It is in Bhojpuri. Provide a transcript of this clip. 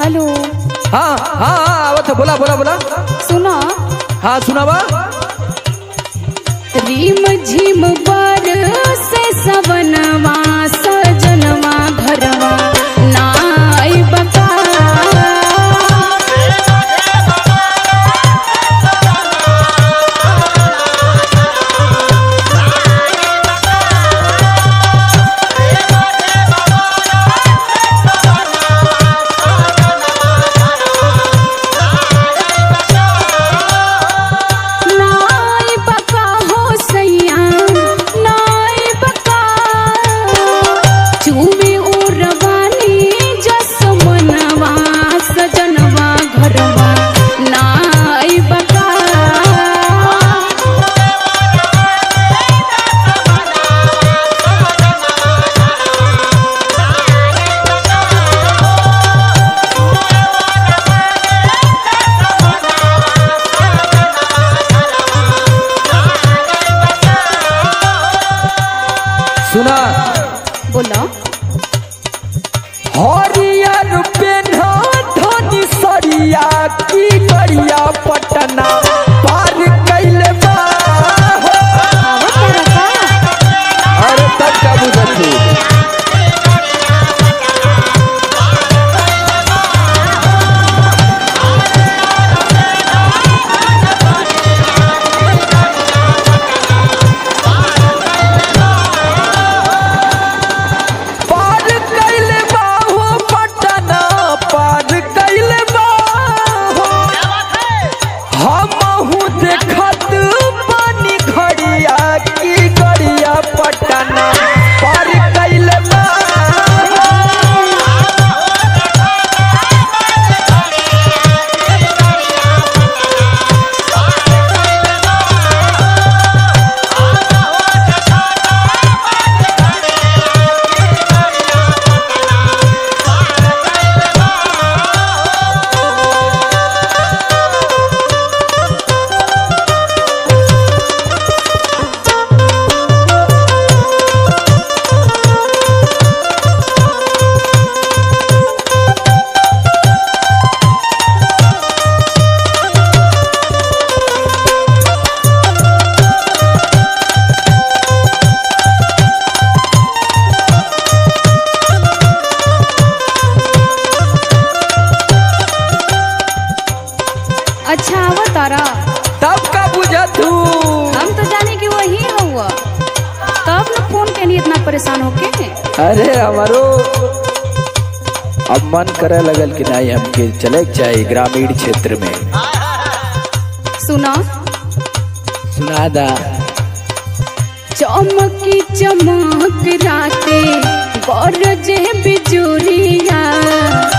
हेलो हाँ हाँ हाँ आवत है बोला बोला बोला सुना हाँ सुनावा रिम झिम पर से सवनवा सजनवा घरवा नाई बका नाई बका हो सैया नाई बका चूमे उरवानी जसमनवा सजनवा घरवा नाई बका सुना बोला हरियर पेन्हा धनी सरिया की करिया पटना पार कैले बा आवत तारा का अरे तब का बुझती पार कैले बा हो पटना पार कैले बा हो हमहू देखत पानी घड़िया की गड़िया पटना पार कैले बा अच्छा आवत तारा तब का बुझतू हम तो जाने कि वही हुआ तब न फोन के लिए इतना परेशान होके अरे हमारो अब मन करे लगल कि नहीं हमके चले के चाहिए ग्रामीण क्षेत्र में सुना सुना दा चमकी चमक राते गरजे बिजुरिया